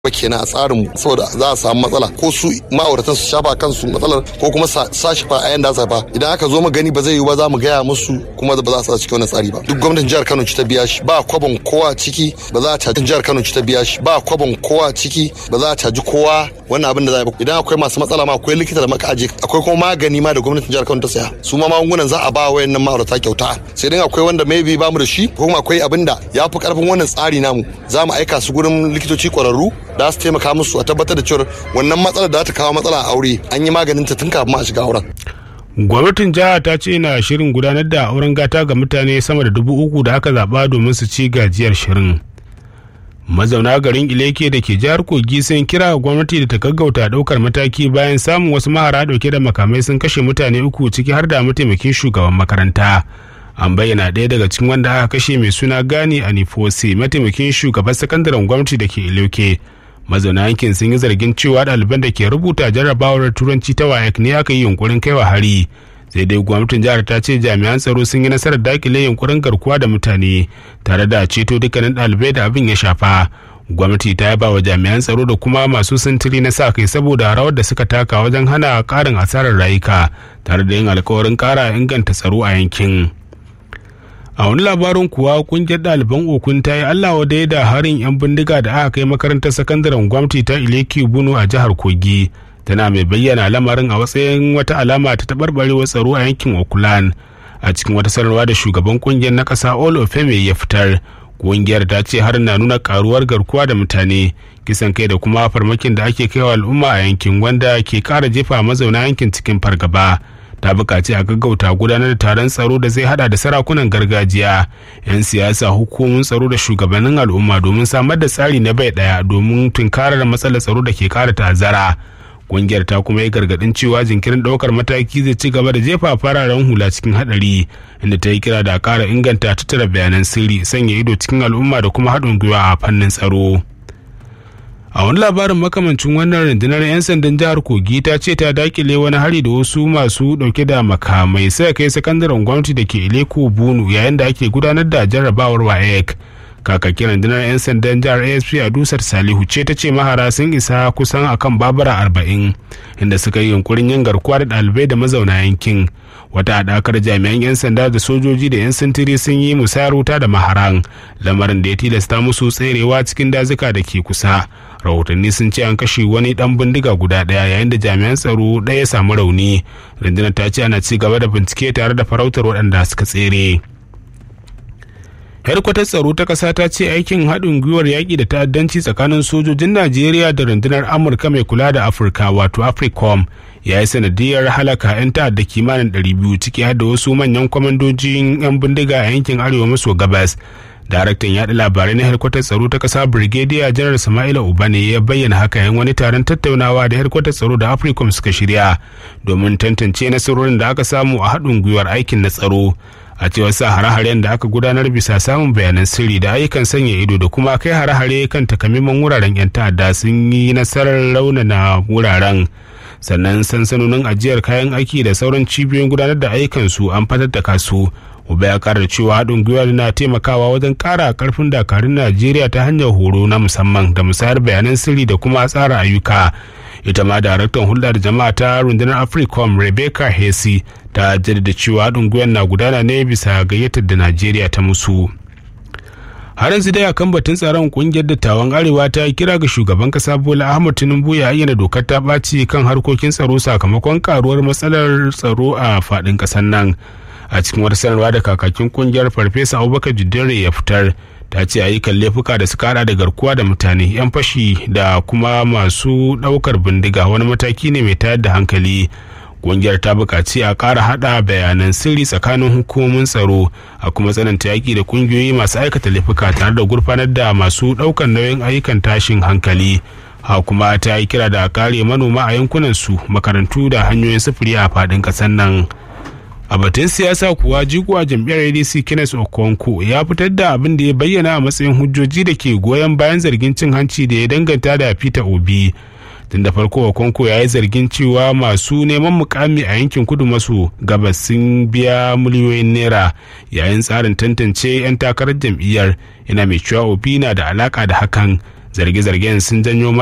ba kenan a tsarin saboda za a samu matsala ko su ma'auratan su shafa kansu matsalar ko kuma sa shi fa a yanda za fa idan aka zo mu gani ba zai yi ba za mu gaya musu kuma ba za su sa cikin wannan tsari ba duk gwamnatin jihar Kano ci ta biya shi ba kwabon kowa ciki ba za a caji jihar Kano ci ta biya shi ba kwabon kowa ciki ba za a caji kowa wannan abin da za a yi idan akwai masu matsala ma akwai likita da maka aje akwai kuma magani ma da gwamnatin jihar Kano ta saya su ma magungunan za a ba wayannan ma'aurata kyauta sai dai akwai wanda maybe ba mu da shi ko kuma akwai abin da ya fi karfin wannan tsari namu za mu aika su gurin likitoci kwararru da su taimaka musu a tabbatar da cewa wannan matsalar da ta kawo matsala a aure an yi maganin ta tun kafin a shiga auren. gwamnatin jiha ta ce na shirin gudanar da auren gata ga mutane sama da dubu uku da aka zaba domin su ci gajiyar shirin mazauna garin ileke da ke jihar kogi sun kira gwamnati da ta gaggauta daukar mataki bayan samun wasu mahara dauke da makamai sun kashe mutane uku ciki har da mataimakin shugaban makaranta an bayyana ɗaya daga cikin wanda aka kashe mai suna gani a nifose mataimakin shugaban sakandaren gwamnati da ke ileke mazauna yankin sun yi zargin cewa ɗaliban da ke rubuta jarrabawar turanci ta wayek ne aka yi yunkurin kaiwa hari sai dai gwamnatin jihar ta ce jami'an tsaro sun yi nasarar dakile yunkurin garkuwa da mutane tare da ceto dukkanin ɗalibai da abin ya shafa gwamnati ta yaba wa jami'an tsaro da kuma masu sintiri na sa kai saboda rawar da suka taka wajen hana ƙarin asarar rayuka tare da yin alkawarin ƙara inganta tsaro a yankin. a wani labarin kuwa kungiyar ɗaliban okun ta yi allah wa da harin 'yan bindiga da aka kai makarantar sakandaren gwamnati ta ileki bunu a jihar kogi tana mai bayyana lamarin a matsayin wata alama ta taɓarɓarewar tsaro a yankin okulan a cikin wata sanarwa da shugaban kungiyar na ƙasa olofeme ya fitar kungiyar ta ce har na nuna karuwar garkuwa da mutane kisan kai da kuma farmakin da ake kaiwa al'umma a yankin wanda ke ƙara jefa mazauna yankin cikin fargaba ta bukaci a gaggauta gudanar da taron tsaro da zai hada da sarakunan gargajiya 'yan siyasa hukumomin tsaro da shugabannin al'umma domin samar da tsari na bai daya domin tunkarar matsalar tsaro da ke kara ta'azzara kungiyar ta kuma yi gargadin cewa jinkirin daukar mataki zai ci gaba da jefa fararen hula cikin hadari inda ta yi kira da kara inganta tattara bayanan sirri sanya ido cikin al'umma da kuma haɗin gwiwa a fannin tsaro a wani labarin makamancin wannan rundunar 'yan sandan jihar kogi ta ce ta dakile wani hari da wasu masu dauke da makamai sai kai sakandaren gwamnati da ke ileko bunu yayin da ake gudanar da jarrabawar waec kakakin rundunar 'yan sandan jihar asp a dusar salihu ce ta ce mahara sun isa kusan akan babura arba'in inda suka yi yunkurin yin garkuwa da ɗalibai da mazauna yankin wata haɗakar jami'an 'yan sanda da sojoji da 'yan sintiri sun yi musayar wuta da maharan lamarin da ya tilasta musu tserewa cikin dazuka da ke kusa rahotanni sun ce an kashe wani dan bindiga guda daya yayin da jami'an tsaro ɗaya samu rauni rundunar ta ce ana ci gaba da bincike tare da farautar waɗanda suka tsere hedkwatar tsaro ta ƙasa ta ce aikin haɗin gwiwar yaƙi da ta'addanci tsakanin sojojin najeriya da rundunar amurka mai kula da afirka wato africom ya yi sanadiyar halaka 'yan ta'adda kimanin 200 ciki har da wasu manyan kwamandojin 'yan bindiga a yankin arewa maso gabas daraktan yaɗa labarai na harkwatar tsaro ta ƙasa brigadier janar sama'ila ubane ya bayyana haka yan wani taron tattaunawa da harkwatar tsaro da africom suka shirya domin tantance nasarorin da aka samu a haɗin gwiwar aikin na tsaro a cewar sa hare-haren da aka gudanar bisa samun bayanan sirri da ayyukan sanya ido da kuma kai hare-hare kan takamaiman wuraren 'yan ta'adda sun yi nasarar raunana wuraren sannan sansanonin ajiyar kayan aiki da sauran cibiyoyin gudanar da ayyukansu an fatattaka su uba ya kara cewa haɗin gwiwa na taimakawa wajen ƙara ƙarfin dakarun najeriya ta hanyar horo na musamman da musayar bayanan sirri da kuma tsara ayyuka ita ma daraktan hulɗar jama'a ta rundunar africom rebecca hesi ta jaddada cewa haɗin gwiwa na gudana ne bisa gayyatar da najeriya ta musu har yanzu dai akan batun tsaron kungiyar dattawan arewa ta kira ga shugaban kasa bola ahmad tinubu ya ayyana dokar ta ɓaci kan harkokin tsaro sakamakon karuwar matsalar tsaro a faɗin ƙasar nan a cikin wata sanarwa da kakakin kungiyar farfesa abubakar jiddere ya fitar ta ce ayyukan laifuka da suka hada da garkuwa da mutane yan fashi da kuma masu daukar bindiga wani mataki ne mai tayar da hankali kungiyar ta buƙaci a ƙara hada bayanan sirri tsakanin hukumomin tsaro a kuma tsananta yaƙi da kungiyoyi masu aikata laifuka tare da gurfanar da masu ɗaukar nauyin ayyukan tashin hankali ha kuma ta yi kira da a kare manoma a yankunan su makarantu da hanyoyin sufuri a faɗin ƙasar nan a batun siyasa kuwa jigo a jam'iyyar adc kenneth okonko ya fitar da abin da ya bayyana a matsayin hujjoji da ke goyon bayan zargin cin hanci da ya danganta da peter obi tun da farko okonko ya yi zargin cewa masu neman mukami a yankin kudu maso gabas sun biya miliyoyin naira yayin tsarin tantance 'yan takarar jam'iyyar yana mai cewa obi na da alaka da hakan zarge-zargen sun janyo